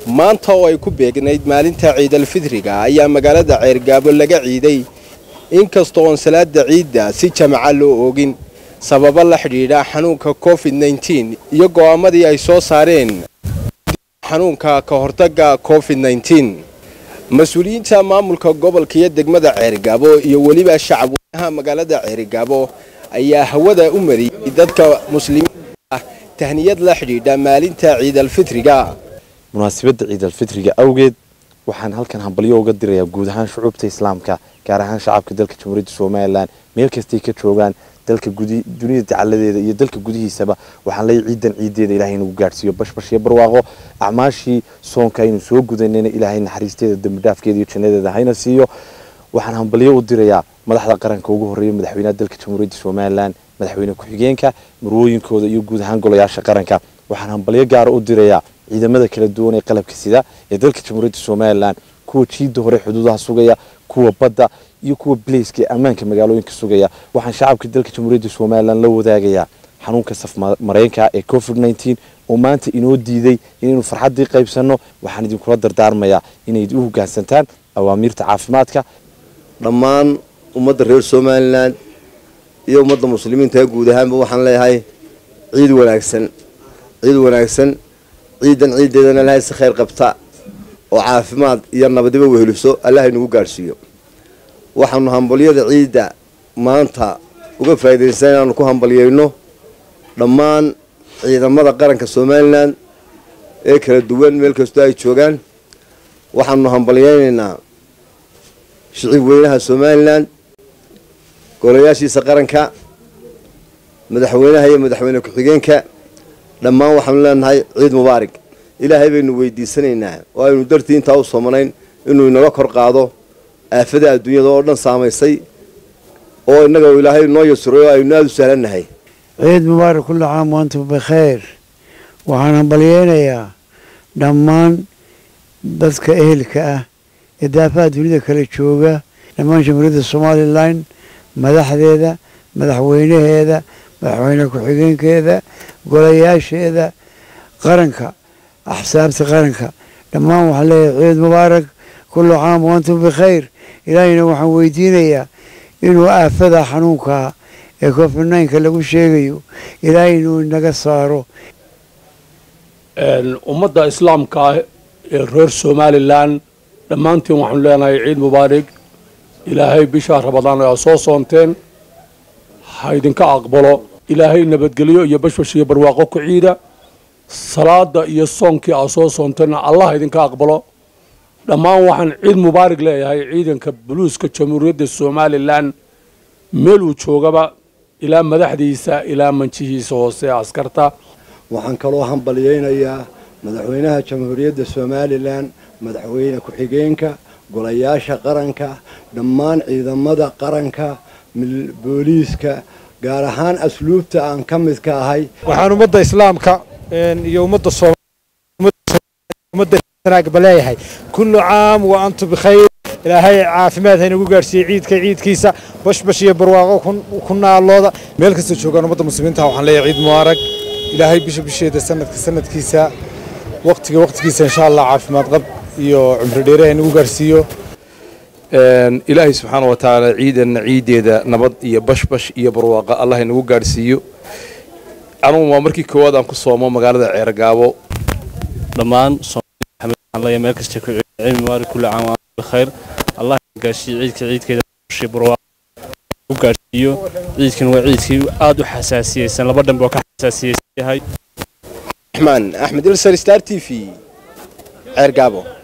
maanta oo ay ku beegnayd maalinta ciidalfidriga ayaa magaalada ceergaabo laga ciiday inkastoo oon salaada ciidda si jamaca loo oogin sababo la xidhiidha xanuunka covid nteen iyo go'aamadii ay soo saareen xanuunka ka hortagga covid nteen mas-uuliyiinta maamulka gobolka iyo degmada ceergaabo iyo weliba shacabweynaha magaalada ceergaabo ayaa hawada u mariyey dadka muslimiinta ah tahniyad la xidhiidha maalinta ciidalfitriga munaasabadda ciidalfitriga awgeed waxaan halkan hambalyo uga dirayaa guud ahaan shucuubta islaamka gaar ahaan shacabka dalka jamhuuriyadda somalilan meel kastay ka joogaan dalka dunida dacaladeeda iyo dalka gudihiisaba waxaan leeyahy ciidan ciideeda ilahay inagu gaadhsiiyo bashbash iyo barwaaqo acmaashii soonka aynu soo gudanayna ilaahay naxariisteeda dambidhaafkeeda iyo jannadeeda hayna siiyo waxaan hambalyo u dirayaa madaxda qaranka ugu horreeya madaxweynaha dalka jamhuuriyadda somalilan madaxweyne ku-xigeenka marwooyinkooda iyo guud ahaan golayaasha qaranka waxaan hambalyo gaara u dirayaa ciidamada kala duwan ee qalabka sida ee dalka jamhuuriyadda somalilan kuwa jiida hore xuduudaha sugaya kuwa badda iyo kuwa bilayska ee ammaanka magaalooyinka sugaya waxaan shacabka dalka jamhuuriyadda somalilan la wadaagayaa xanuunka safmareenka ee covid nteen oo maanta inoo diiday inaynu farxaddii qaybsanno waxaan idinkula dardaarmayaa inay u hoggaansantaan awaamiirta caafimaadka dhammaan ummadda reer somalilan iyo ummadda muslimiinta guud ahaanba waxaan leeyahay ciid wanaagsan ciid wanaagsan ciidan ciiddeedana ilahay si khayr qabta oo caafimaad iyo nabadiba weheliso allah inagu gaadhsiiyo waxaanu hambalyada ciidda maanta uga faa'iidaysan inaanu ku hambalyayno dhammaan ciidamada qaranka somalilan ee kala duwan meel kastoo ay joogaan waxaanu hambalyaynaynaa shicib weynaha somalilan golayaashiisa qaranka madaxweynaha iyo madaxweyne ku-xigeenka dhammaan waxaanu leenahay ciid mubaarig ilaahay baynu weydiisanaynaa oo aynu dartii intaa u soomanayn inuu inaga kor qaado aafada adduunyada oo dhan saamaysay oo innaga ilaahay noo yasuray oo aynu aada u sahlannahay ciid mubaarak kulli caam waantum bikhayr waxaan hambalyeynayaa dhammaan dadka ehelka ah ee daafaha dunida kala jooga dhammaan jamhuuriyadda somalilan madaxdeeda madaxweynaheeda madaxweyne ku-xigeenkeeda golayaasheeda qaranka axsaabta qaranka dhammaan waxaan leeyahay ciid mubaarak kullu caam waantum bikhayr ilaahayna waxaan weydiinayaa inuu aafada xanuunkaa ee covid nynka lagu sheegayo ilaahay inuu inaga saaro ummadda islaamka ah ee reer somalilan dhammaantiin waxaanu leenahay ciid mubaarig ilaahay bishaa rabadaan aa soo soonteen ha idinka aqbalo ilaahay nabadgelyo iyo bashbash iyo barwaaqo ku ciida salaada iyo soonkii aa soo soonteenna allah idinka aqbalo dhammaan waxaan ciid mubaarig leeyahay ciidanka buluuska jamhuuriyadda somalilan meel uu joogaba ilaa madaxdiisa ilaa manjihiisa hoose askarta waxaan kaloo hambalyeynayaa madaxweynaha jamhuuriyadda somalilan madaxweyne ku-xigeenka golayaasha qaranka dhammaan ciidamada qaranka booliiska gaar ahaan asluubta aan ka mid ka ahay waxaan ummadda islaamka iyo ummadda ummadda leeyahay kullu caam wa antum bikhayr ilaahay caafimaad haynagu gaadhsiiyey ciidka ciidkiisa bashbash iyo barwaaqo ku naalooda meel kasta joogaan ummadda muslimiinta waxaan leeyahay ciid mubaarak ilaahay bisha bisheeda sanadka sanadkiisa waqtiga waqtigiisa insha allah caafimaad qab iyo cumri dheere haynagu gaadhsiiyo ilaahay subxaana wa tacaala ciidanna ciideeda nabad iyo bashbash iyo barwaaqa allah inagu gaadhsiiyo anugu waa markii koowaad aan ku soomo magaalada ceergaabo dhammaan meel kasta ku ciid mubaarak kulli caam wa bikhayr allah gaadhsiiyo ciidka ciidkeeda bashii barwaaqa u gaadhsiiyo ciidkan waa ciidkii aada u xasaasiyeysan laba dhanba oo ka xasaasiyeysan yahay raxmaan axmed ilsar star t v ceergaabo